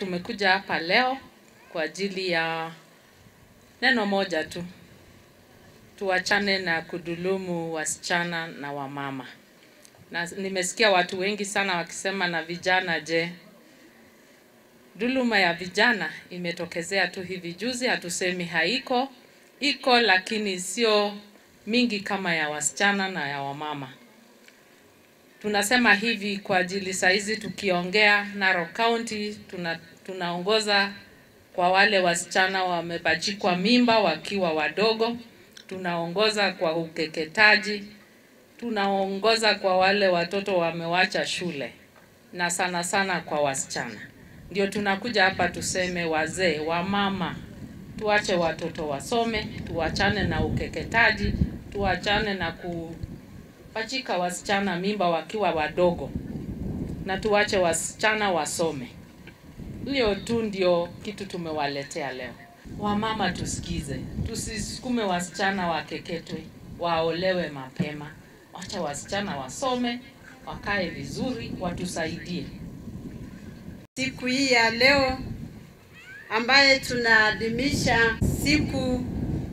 Tumekuja hapa leo kwa ajili ya neno moja tu, tuachane na kudhulumu wasichana na wamama. Na nimesikia watu wengi sana wakisema na vijana, je, dhuluma ya vijana imetokezea tu hivi juzi? Hatusemi haiko, iko, lakini sio mingi kama ya wasichana na ya wamama. Tunasema hivi kwa ajili saizi tukiongea Narok County tuna, tunaongoza kwa wale wasichana wamepachikwa mimba wakiwa wadogo, tunaongoza kwa ukeketaji, tunaongoza kwa wale watoto wamewacha shule na sana sana kwa wasichana. Ndio tunakuja hapa tuseme, wazee, wamama, tuache watoto wasome, tuachane na ukeketaji, tuachane na kupachika wasichana mimba wakiwa wadogo, na tuache wasichana wasome. Hiyo tu ndio kitu tumewaletea leo. Wamama tusikize, tusisukume wasichana wakeketwe, waolewe mapema. Wacha wasichana wasome, wakae vizuri, watusaidie. Siku hii ya leo ambaye tunaadhimisha siku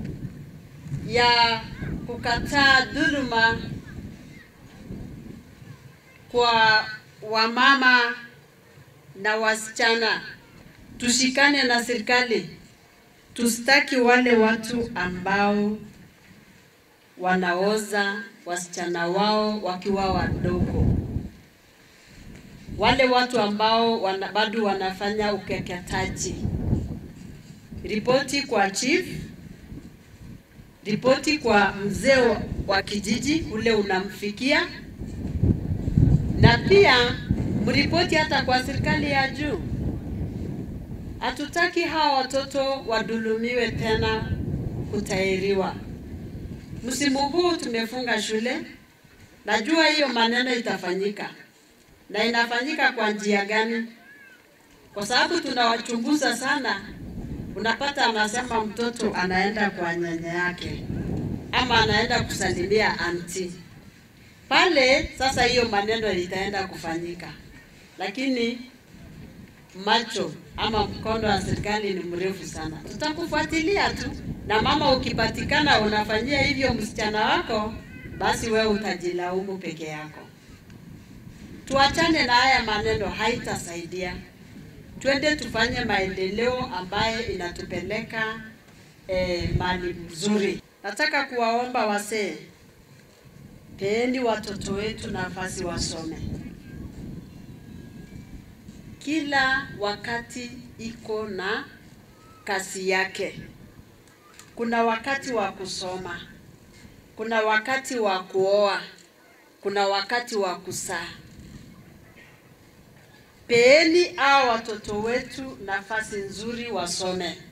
ya kukataa dhuluma kwa wamama na wasichana, tushikane na serikali, tusitaki wale watu ambao wanaoza wasichana wao wakiwa wadogo, wale watu ambao wana, bado wanafanya ukeketaji. Ripoti kwa chief, ripoti kwa mzee wa kijiji ule unamfikia, na pia mripoti hata kwa serikali ya juu. Hatutaki hawa watoto wadhulumiwe tena kutairiwa. Msimu huu tumefunga shule, najua hiyo maneno itafanyika na inafanyika kwa njia gani? Kwa sababu tunawachunguza sana. Unapata anasema mtoto anaenda kwa nyanya yake ama anaenda kusalimia anti pale. Sasa hiyo maneno itaenda kufanyika, lakini macho ama mkono wa serikali ni mrefu sana. Tutakufuatilia tu, na mama, ukipatikana unafanyia hivyo msichana wako, basi wewe utajilaumu peke yako. Tuachane na haya maneno, haitasaidia. Twende tufanye maendeleo ambaye inatupeleka eh, mali mzuri. Nataka kuwaomba wasee, peeni watoto wetu nafasi wasome. Kila wakati iko na kazi yake. Kuna wakati wa kusoma, kuna wakati wa kuoa, kuna wakati wa kusaa. Peeni hao watoto wetu nafasi nzuri wasome.